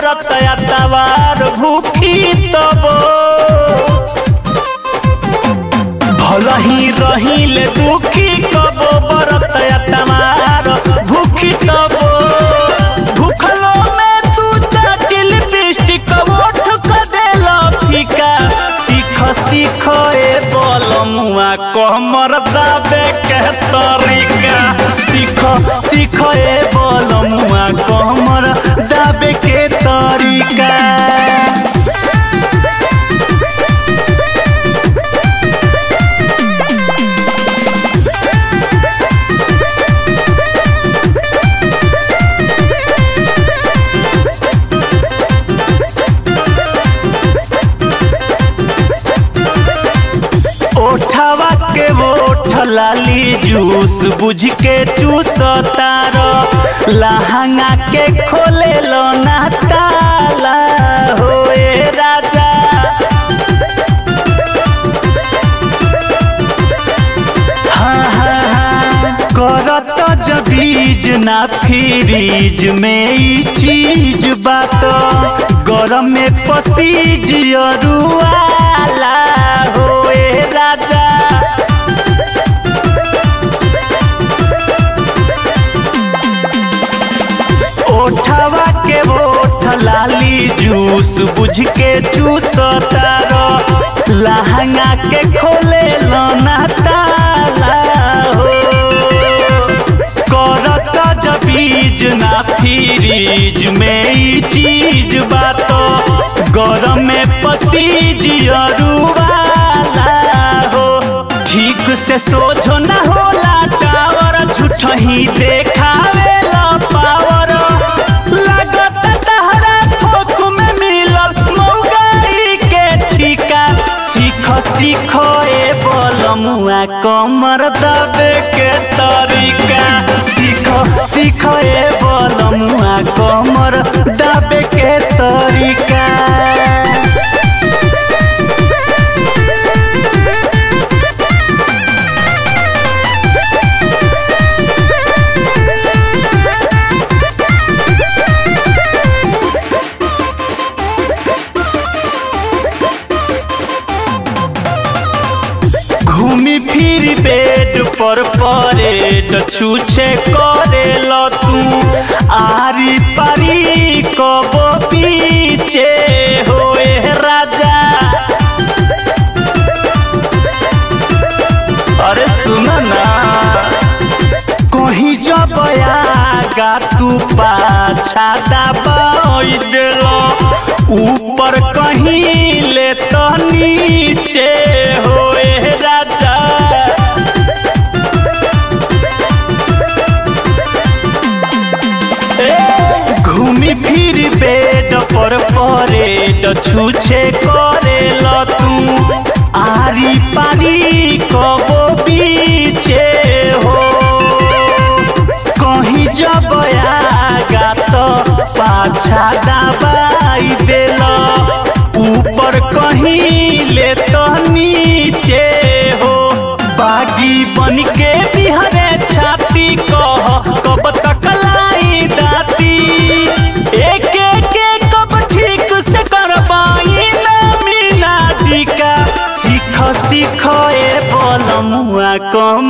बरत तवार भूखी तबो भलही रहिले दुखी कबो बरत तवार भूखी तबो भूखलो में तू चाटिल लिपस्टिक ओठ क देला फीका सीख सीख ए बलमुआ कमर दाबे के तरीका सीख सीख ए बलमुआ कमर दाबे के तरीका ओठवा के ओठ लाली जूस बुझ के चूस तार लहंगा के खोले लो ना ताला होए राजा हाँ हाँ हाँ करत जबीज ना फ्रीज में ई चीज बात गरम में पसीज अरुआला होए राजा ओठवा के ओठ लाली जूस बुझ के चूस तारो लहंगा के खोले लोना ताला हो करत जबीज ना फ्रीज में ई चीज बात गरम में पसीज अरुवाला हो ठीक से सोझो ना होला टावर झूठ ही देखावे ला पावर लागत तहरा थोक में मिलल मौगाई के ठीका सीख सीख ए बलमुआ कमर दबे के तरीका सीख सीख ए बलमुआ कमर दबे के तरीका घूमी फिर बेड पर परेड छूछे करे ल तू आरी पारी कबो पीछे होए राजा अरे सुन ना कहीं जब आगा तू पाछा दबाई देलो ऊपर कहीं ले तो नीचे होए राजा ए, घूमी फिर बेड पर परेड छूछे करे ल तू आरी पारी कबो पीछे हो कहीं जब आगा तो पाछा दबाई देला ऊपर कहीं ले तो नीचे हो बागी बन के बिहरे छाती कह कब तक लाई दाती एक एक एक कब ठीक से करबाई ना मीना टीका सीख सीख ए बलमुआ कम